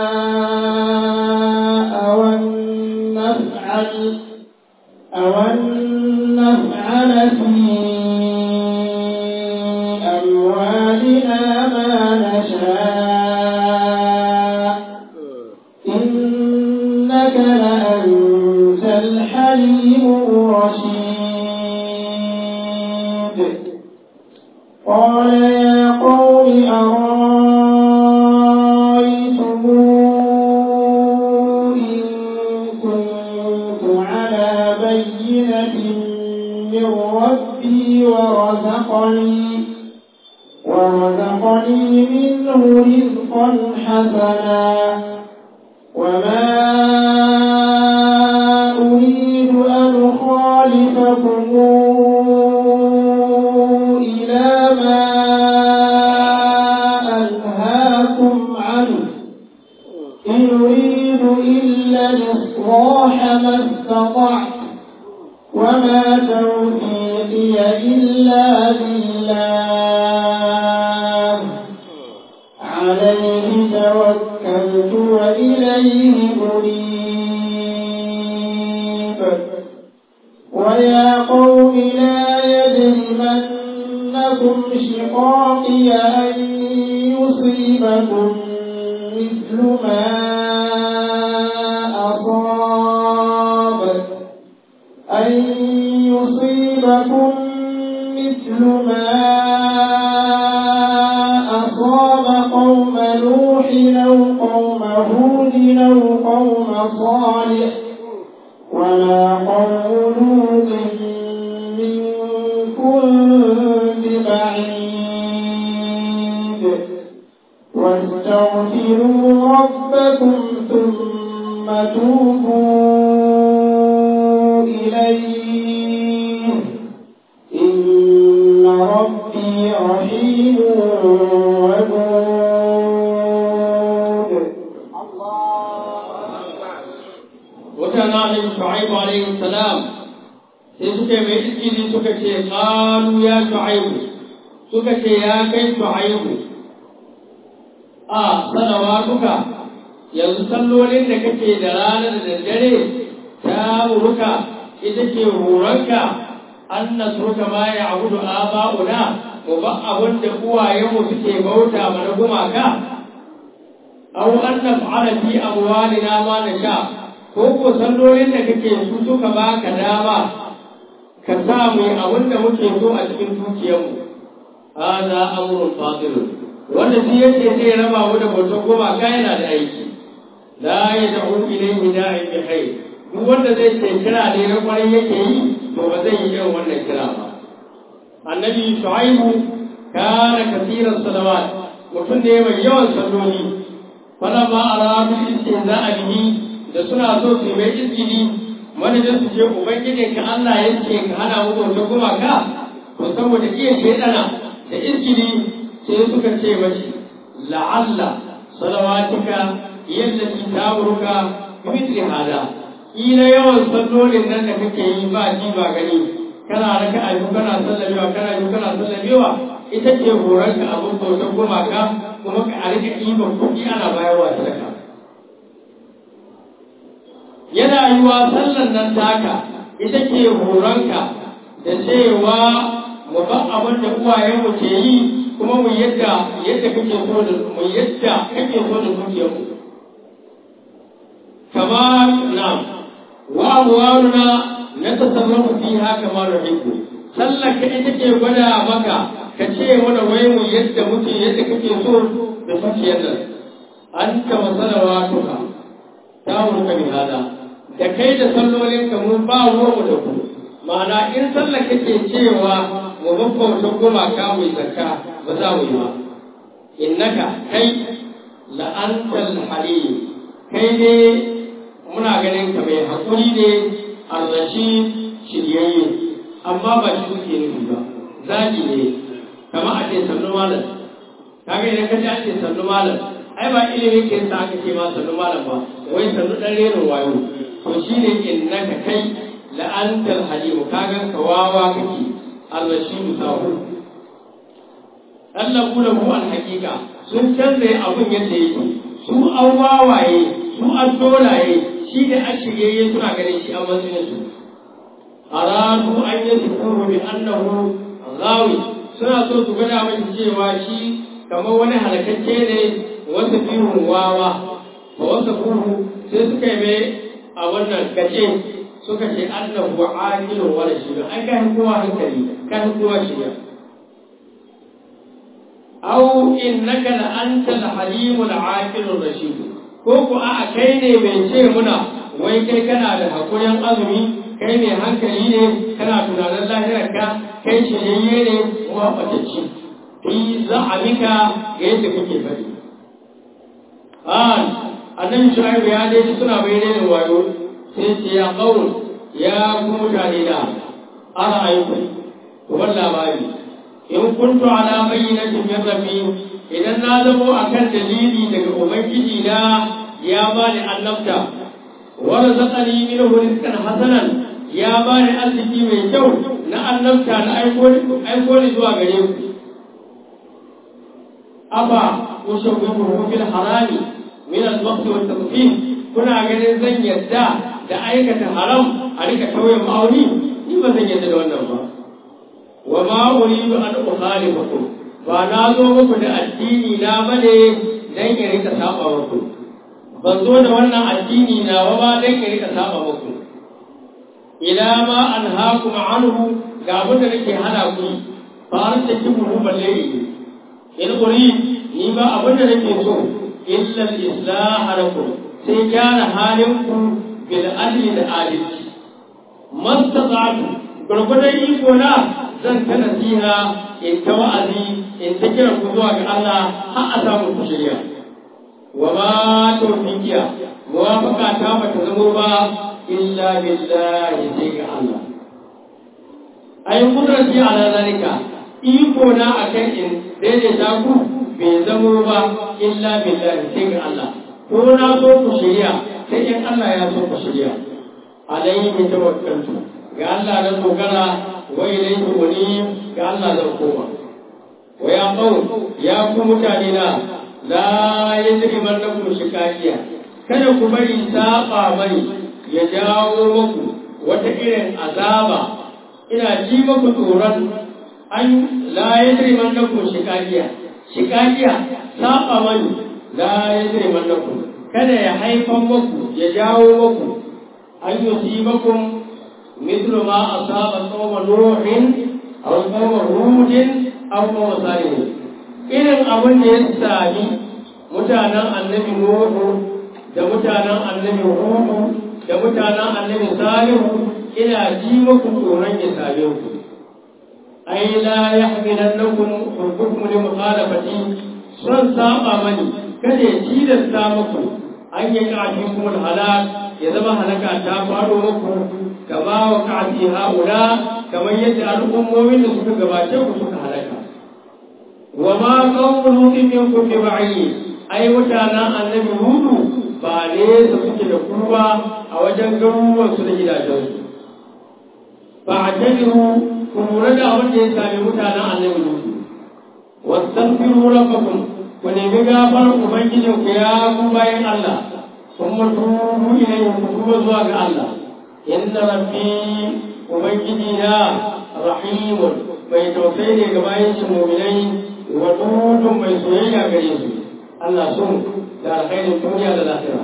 Speaker 2: أو أن نفعل أو أن نفعل في أموالنا ما نشاء إنك لأنت الحليم الرشيد قال يا قوم أرأيتم إن كنت على بينة من ربي ورزقني ورزقني منه رزقا حسنا وما أريد أن أخالفكم إلى ما أنهاكم عنه إن أريد إلا الإصلاح ما استطعت وما توفيقي إلا بالله عليه توكلت وإليه أنيب ويا قوم لا يجرمنكم شقاقي أن يصيبكم مثل ما أصاب أن يصيبكم مثل ما أصاب قوم نوح أو قوم هود أو قوم صالح وما قوم لوط منكم ببعيد واستغفروا ربكم ثم توبوا إليه إن ربي رحيم ودود
Speaker 3: mutanen alaihi shu'aibu alaihi salam sai suka mai iskili suka ce qalu ya shu'aibu suka ce ya kai shu'aibu a salawatuka yanzu sallolin da kake da rana da daddare ta uruka ita ce horonka an nasruka ma ya abudu aba'una mu ba abin da uwayenmu suke bauta mana gumaka aw an naf'ala fi amwalina ma nasha ko ko sallolin da kake su suka baka dama ka sa mu yi abin da muke so a cikin dukiyarmu hada amrun fadil wanda shi yake zai raba mu da bautar goma ka yana da aiki la yad'u ilayhi da'i bi khair duk wanda zai ce kira ne na kwarai yake yi to ba zai yi irin wannan kira ba annabi shu'aibu kana kasiran salawat mutum ne mai yawan salloli falamma aradu istihza'a bihi da suna so su mai izgini manajin su ce ubangiji ka Allah ya ce ka hana mu bauta gumaka to saboda iya shedana da izgini sai suka ce mashi la'alla salawatika yallati ta'muruka bi mithli hada ila yawan sallolin nan da kake yi ba ji ba gani kana raka ayu kana sallamewa kana yi kana sallamewa ita ce horonka abin bautar gumaka kuma ka a rika ɗiban kuɗi ana bayarwa sadaka yana yiwa sallan nan taka ita ke horonka da cewa mu ba abin da uwayenmu ke yi kuma mu yadda yadda kake so da mu yadda kake so da dukiyar mu kama na wa amwaluna na tasarrafu fiha kama nuhibbu sallar ka ita ke gwada maka ka ce mana wai mu yadda muke yadda kake so da dukiyar nan anta masalawatuka ta murka bi hada da kai da sallolin ka mun ba ruwanmu da ku ma'ana in sallar kake cewa mu babbauta gumaka mu yi zakka ba za mu yi ba innaka kai la'antal halim kai ne muna ganin ka mai hakuri ne arrashi shiryayye amma ba shi kuke nufi ba zagi ne kamar a ce sannu malam kaga idan ka ji an ce sannu malam ai ba ilimin ke sa aka ce ma sannu malam ba wai sannu dan renin wayo to shi ne innaka kai la'antar halimu kagan ka wawa kake alrashidu sahu Allah kula mu alhaqiqa sun canza abun yadda yake su an wawaye su an dolaye shi da an shirye suna ganin shi an matsayin su aradu an yadhkuru bi annahu ghawi suna so su gada mai cewa shi kamar wani halakacce ne wasu bihun wawa ba wasu kuhu sai suka yi mai a wannan gace suka ce annahu aqilun wa rashid an ga kowa hankali kan kowa shiya aw innaka la anta al halim al aqil al rashid ko ku a kai ne mai ce muna wai kai kana da hakurin azumi kai mai hankali ne kana tunanin lahirarka kai shirye ne kuma batacci fi za'amika ga yadda kake faɗi an annabi shu'aibu ya dai suna bayyana da wayo sai ce ya qaul ya ku mutane da ana ayyuka to wannan labari in kuntu ala bayyinatin min rabbi idan na zamo akan dalili daga ubangiji na ya bani annabta wa razaqani minhu rizqan hasanan ya bani arziki mai kyau na annabta na aiko aiko ni zuwa gare ku aba ushawwihu fil harami min al-waqt wa at-tadfif kuna ganin zan yadda da aikata haram a rika tauye ma'auni ni ba zan yadda da wannan ba wa ma uridu an ukhalifakum ba na zo muku da addini na bane dan ya rika saba muku ban zo da wannan addini na ba dan ya rika saba muku ila ma anhaakum anhu ga abin da nake hana ku fa arsaki mu balle in urid ni ba abin da nake so illa al-islah lakum sai gyara halin ku bil adli da adalci mastata'tu gurgudan iko na zan ta nasiha in ta wa'azi in ta kira ku zuwa ga Allah har a samu ku shirya wa ma tawfiqiya muwafaqa ta bata zamo ba illa billahi sai ga Allah ai kudrati ala zalika iko na akan in daidaita ku bai zamo ba illa billahi sai ga Allah ko na so ku shirya sai in Allah ya so ku shirya alayhi tawakkaltu ga Allah na dogara wa ilayhi unib ga Allah zan koma wa ya qaum ya ku mutane na la yajrimannakum shikakiya kada ku bari saba mani ya jawo muku wata irin azaba ina ji muku tsoron an la yajrimannakum shikakiya shikakiya saba mani la yajrimannakum kada ya haifan muku ya jawo muku an yusibakum mithlu ma asaba qawma nuhin aw qawma hudin aw qawma salih irin abin da ya sami mutanen annabi nuhu da mutanen annabi hudu da mutanen annabi salihu ina ji muku tsoron ya same ku ai la yahmilannakum hubbukum li mukhalafati son saba mani kada ya tilasta muku an yi kafin kuma halal ya zama halaka ta faɗo muku kama wa kafi haula kamar yadda al'ummomin da suka gabace ku suka halaka wa ma qawlu lutin minkum bi ba'i ai mutanen annabi hudu ba ne su suke da kurwa a wajen garuruwan su da gidajen su ba a tabiru ku lura da abin da ya sami mutanen annabi hudu wastaghfiru rabbakum ku nemi gafar ubangijin ku ya ku bayan Allah sun mutu ilayhi ku tuba zuwa ga Allah inna rabbi ubangiji na rahimun mai tausayi ne ga bayan shi mu'minai wa dudun mai soyayya gare su Allah sun da alkhairin duniya da lafiya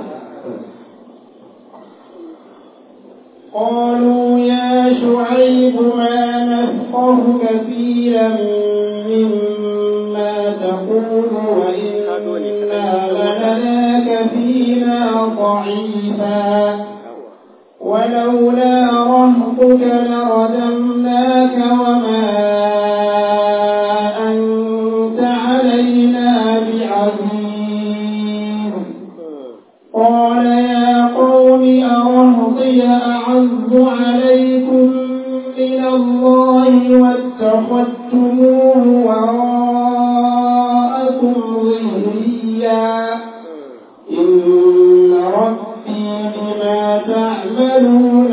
Speaker 2: قالوا يا شعيب ما نفقه كثيرا مما تقول وإنا لنراك فينا ضعيفا ولولا رهطك لرجمناك وما أنت علينا بعزيز قال يا قوم أرهطي أعز عليكم من الله واتخذتموه وراءكم ظهريا إن ربي بما تعملون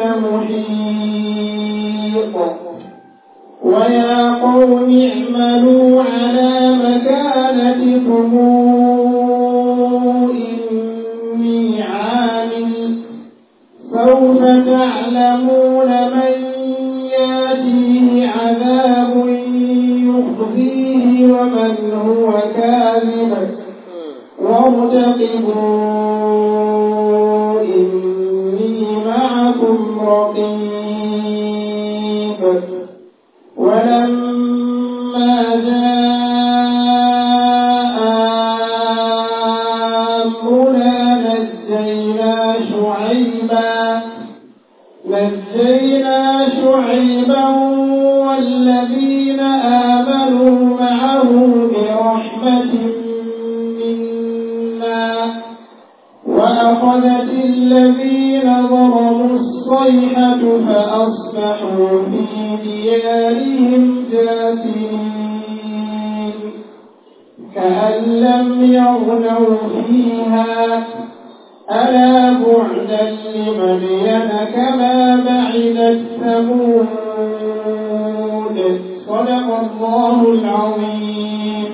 Speaker 2: محيط ويا قوم اعملوا على مكانتكم إني عامل سوف تعلمون من ياتيه عذاب يخزيه ومن هو كاذب وارتقبوا إني معكم رقيب ولما جاء أمرنا نجينا شعيبا نجينا شعيبا والذين آمنوا معه برحمة منا وأخذت الذين ظلموا الصيحة فأصبحوا في ديارهم جاثمين كأن لم يغنوا فيها ألا بعدا لمدين كما بعدت ثمود صدق الله العظيم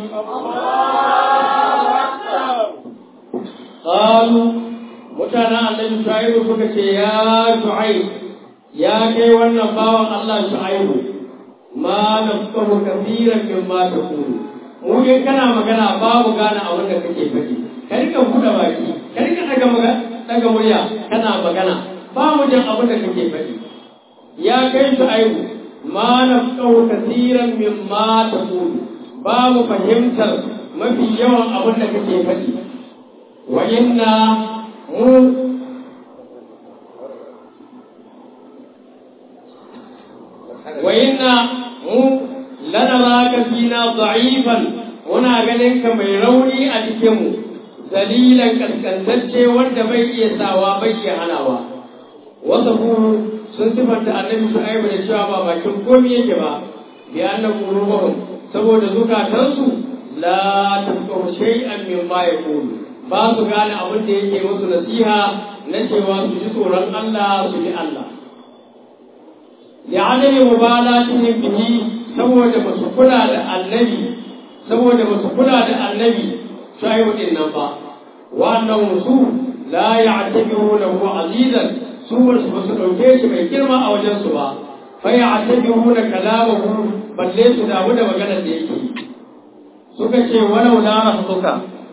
Speaker 3: قالوا mutanen annabi shu'aibu suka ce ya shu'aib ya kai wannan bawan Allah shu'aibu ma nafsahu kathiran mimma taqulu mu in kana magana babu gane abin da kake faɗi ka rika buɗe baki ka rika daga magana daga murya kana magana ba mu jin abin da kake faɗi ya kai shu'aibu ma nafsahu kathiran mimma taqulu ba mu fahimtar mafi yawan abin da kake faɗi wa inna mu wa inna mu lanaraka fina da'ifan muna ganin ka mai rauni a cikin mu dalilan kaskantacce wanda bai iya sawa bai iya hanawa wasu sun sifanta annabi shu'aibu da cewa ba bakin komai yake ba bi anna qulubuhum saboda zukatansu la tafqahu shay'an mimma yaqulu ba su gane abin da yake musu nasiha na cewa su ji tsoron Allah su bi Allah li'adami mubalatihim bihi saboda ba su kula da annabi saboda ba su kula da annabi shaibu din nan ba wannan su la ya'tabiru lahu azizan su ba su dauke shi mai girma a wajen su ba fa ya'tabiru da kalamahu balle su damu da maganar da yake suka ce walau la rahmuka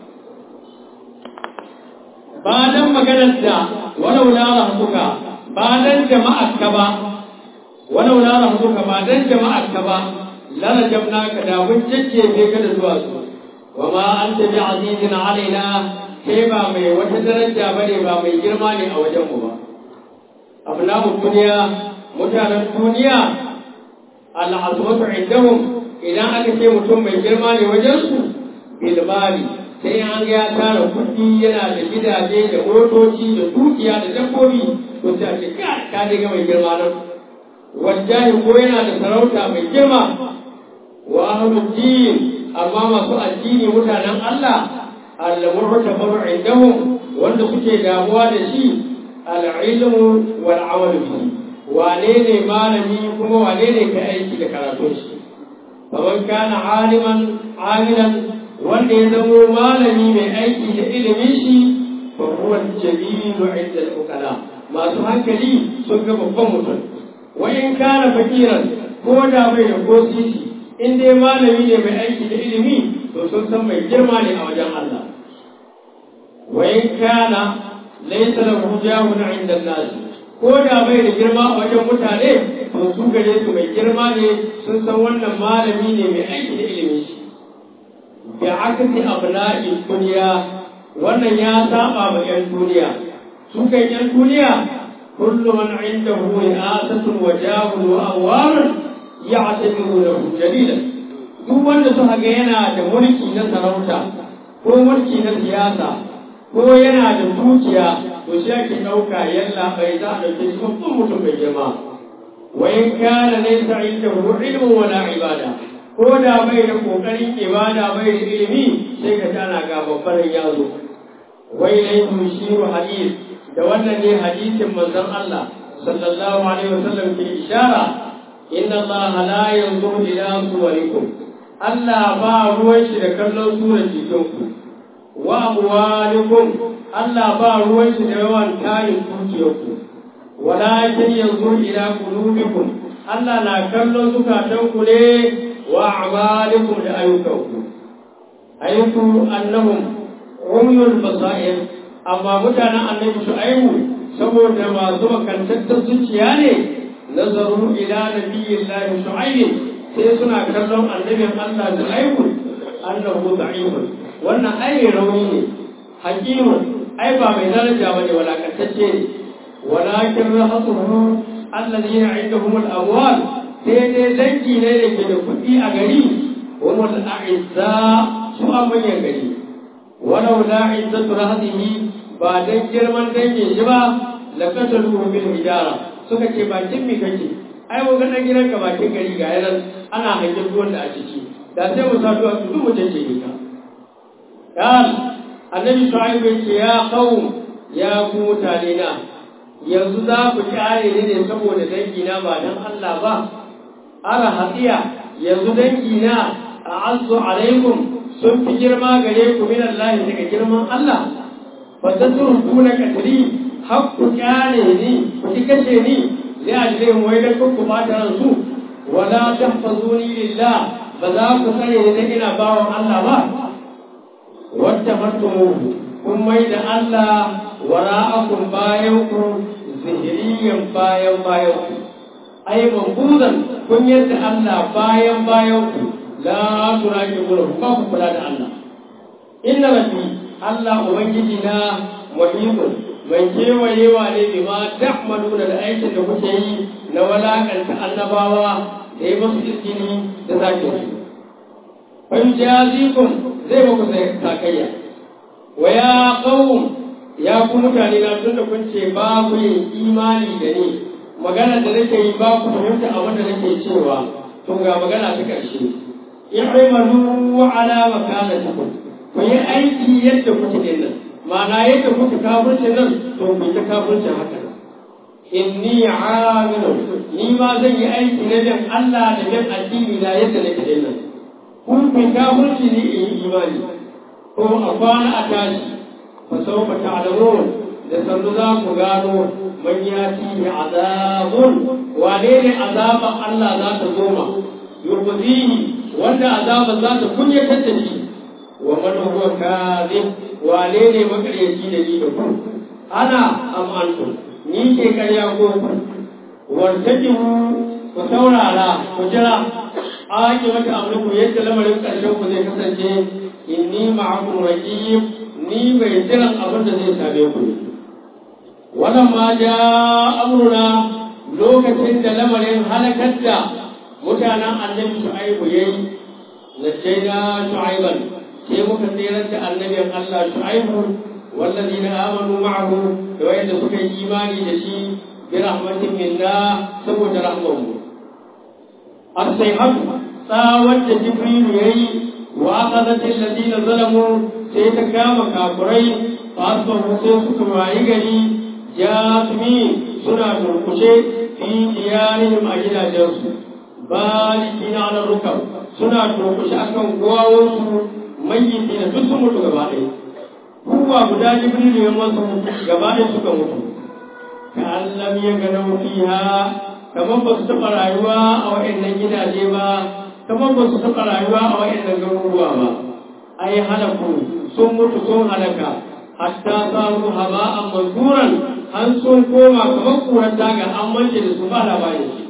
Speaker 3: ba dan maganar da walau la rahmuka ba dan jama'ar ka ba walau la rahmuka ba dan jama'ar ka ba la rajamnaka da mun jajjefe ka da zuwa su wa ma anta bi azizin alaina kai ba mai wata daraja bane ba mai girma ne a wajen mu ba abnahu duniya mutanen duniya al'azmatu indahum idan aka ce mutum mai girma ne wajen su bil mali sai an ga ya tara kuɗi yana da gidaje da motoci da dukiya da dabbobi to sai a ce ka ka ga mai girma nan wajahi ko yana da sarauta mai girma wa ahlud din amma masu addini mutanen Allah al-mu'tabaru indahum wanda suke damuwa da shi al-ilmu wal amal bihi wane ne malami kuma wane ne ka aiki da karatun shi faman kana aliman amilan wanda ya zamo malami mai aiki da ilimin shi fa huwa jalilu inda al-ukala masu hankali sun ga babban mutum wa in kana fakiran ko da bai da ko sisi in dai malami ne mai aiki da ilimi to sun san mai girma ne a wajen Allah wa in kana laysa lahu jahun inda an-nas ko da bai da girma a wajen mutane to su gare su mai girma ne sun san wannan malami ne mai aiki da ilimin shi bi akasi abna'i duniya wannan ya saba ma yan duniya su kan yan duniya kullu man indahu ri'asatun wa jahun wa awwarun ya'tabiru lahu jalilan duk wanda suka ga yana da mulki na sarauta ko mulki na siyasa ko yana da dukiya to shi ake ɗauka yalla bai za a ɗauke shi babban mutum mai girma wa in kana laysa indahu ilmun wala ibada ko da bai da kokarin ibada bai da ilimi sai ka tana ga babban yazo wai lai tushiru hadith da wannan ne hadisin manzon Allah sallallahu alaihi wasallam ke ishara inna Allah la yanzuru ila suwarikum Allah ba ruwan shi da kallon surar jikinku wa amwalikum Allah ba ruwan shi da yawan tarin dukiyarku walakin yanzu ila qulubikum Allah na kallon zukatanku ne wa a'malikum da ayyukanku ayyuku annahum umyul basair amma mutanen annabi shu'aibu saboda masu makantattar zuciya ne nazaru ila nabiyyillahi shu'aib sai suna kallon annabin Allah shu'aibu annahu da'ifun wannan ai rauni ne hakimun ai ba mai daraja bane walakantacce ne walakin rahatuhu الذين عندهم الأموال سيدي دنجي ليلة كفئي أغري هم الأعزاء سوء من يغري ولولا عزة رهده بعدين جرمان دنجي شبا لقتلوه بالحجارة suka ce bakin mi kake ai mu ga dan gidan ka bakin gari ga yaran ana hangen ruwan da a ciki da sai mu sa duwa su mu tace ni ka قال النبي شعيب يا قوم يا ku mutane na yanzu za ku kyare ni ne saboda dangi na ba dan Allah ba ara hadiya yanzu dangi na a'azzu alaikum sun fi girma gare ku min Allah daga girman Allah fa tatrukuna katri hakku kyale ni ku ki kace ni li ajli mu wai dan ku ba ta ransu wala tahfazuni lillah ba za ku tsare ni dan ina bawon Allah ba wadda martumuhu kun mai da Allah wara'akum bayan ku zihiriyan bayan bayan ku ai mambuzan kun yadda Allah bayan bayan ku la turaki mulku ba ku kula da Allah inna rabbi Allah ubangiji na muhimun mai kewayewa ne bi ma ta'maluna da aikin da kuke yi na walakanta annabawa da yi musu izini da zaki su fa yujazikum zai muku sakayya wa ya qawm ya ku mutane na tunda kun ce ba ku yin imani da ni magana da nake yi ba ku fahimta abin da nake cewa to ga magana ta karshe i'malu ala makanatikum ku yi aiki yadda kuke din nan ma'ana yadda kuke kafirce nan to ku ta kafirce haka inni amilu ni ma zan yi aiki na bin Allah da bin addini na yadda nake din nan kun fi kafirci ne in yi imani ko a kwana a tashi fa sawfa ta'lamun da sannu za ku gano man yati bi azabun wane ne azaban Allah za ta zo ma yurzihi wanda azaban za ta kunyatar da shi wa man huwa kadhib wane ne makaryaci da ni da ku ana am antum ni ke karya ko ku wartajibu ku saurara ku jira ake mata amurku yadda lamarin ƙarshen ku zai kasance inni ma'akum raqib ni mai jiran abin da zai same ku ne wannan ma ja amruna lokacin da lamarin halakar da mutanen annabi shu'aibu yayi najjayna shu'aiban sai muka tsirar da annabin Allah shu'aibu والذين آمنوا معه وإن سكي إيماني دشي برحمة منا سبوت رحمه الصيحة tsawar da jibrilu ya yi wa aqadatil ladina zalamu sai ta kama kafurai fa asbahu sai suka wayi gari jasmi suna turkushe fi diyarihim a gidajensu balikina ala rukab suna turkushe akan gowawansu mayyiti na duk sun mutu gaba ɗaya kowa guda jibrilu ya masu gaba ɗaya suka mutu ka allam ya ganau fiha kamar ba su taɓa rayuwa a waɗannan gidaje ba kamar ba su taɓa rayuwa a waɗannan garuruwa ba ai halaku sun mutu sun halaka hatta samu haba'an manzuran an sun koma kamar kuran daga an mance da su ba labarin shi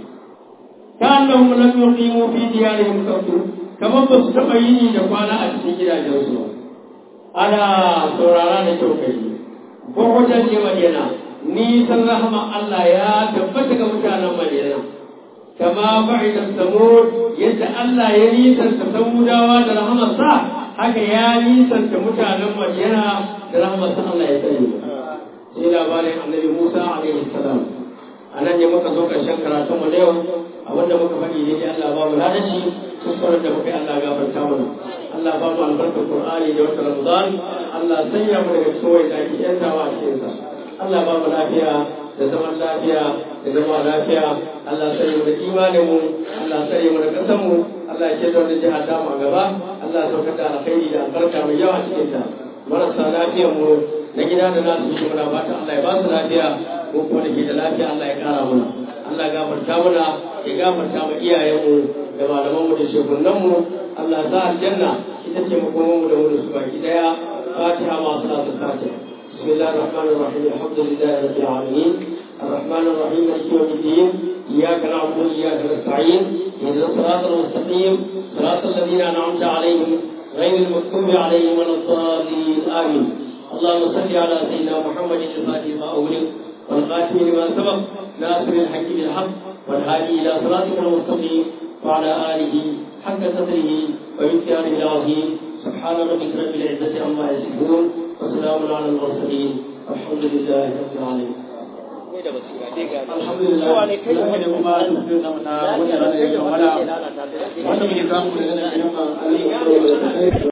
Speaker 3: ta annahum lam yuqimu fi diyarihim qattu kamar ba su taɓa yini da kwana a cikin gidajensu ba ana saurara da kyau kai ko wajen ne madina nisan rahama Allah ya tabbata ga mutanen madina kama ba'ida samud yadda Allah ya nisanta samudawa da rahamarsa haka ya nisanta mutanen madina da rahamarsa Allah ya sani sai labarin annabi Musa alaihi salam anan ne muka zo karshen karatun mu da yau abinda muka faɗi ne Allah ba mu ladashi kuskuren da muka yi Allah gafarta mana Allah ba mu albarkar Qur'ani da wata Ramadan Allah sanya mu daga cikin wanda ake yantawa a cikin sa Allah ba mu lafiya da zaman lafiya da zama lafiya Allah sanya mu da imanin mu Allah sanya mu da kasan mu Allah ya ce da wannan jiha ta mu a gaba Allah ya saukar da alkhairi da albarka mai yawa cikin ta marasa lafiyar mu na gida da nasu shi muna fata Allah ya ba su lafiya ko kuma da ke da lafiya Allah ya kara mana Allah ya gafarta mana ya gafarta ma iyayenmu da malamanmu da shekunanmu Allah ya sa aljanna ita ce makomanmu da mu da su baki daya fatiha ma salatu fatiha بسم الله الرحمن الرحيم الحمد لله رب العالمين الرحمن الرحيم مالك يوم الدين اياك نعبد واياك نستعين اهدنا الصراط المستقيم صراط الذين انعمت عليهم غير المغضوب عليهم ولا الضالين امين اللهم صل على سيدنا محمد الفاتح ما اغلق والخاتم لما سبق ناصر الحق بالحق والهادي إلى صراطك المستقيم وعلى آله حق قدره ومقداره العظيم سبحان ربك رب العزة عما يصفون وسلام على المرسلين والحمد لله رب العالمين
Speaker 1: Kai da basira dai ga
Speaker 3: alhamdulillah
Speaker 1: Kowa ne kai da
Speaker 3: da kuma tafiyar namu na wata rana da ya kammala wanda muke samu daga nan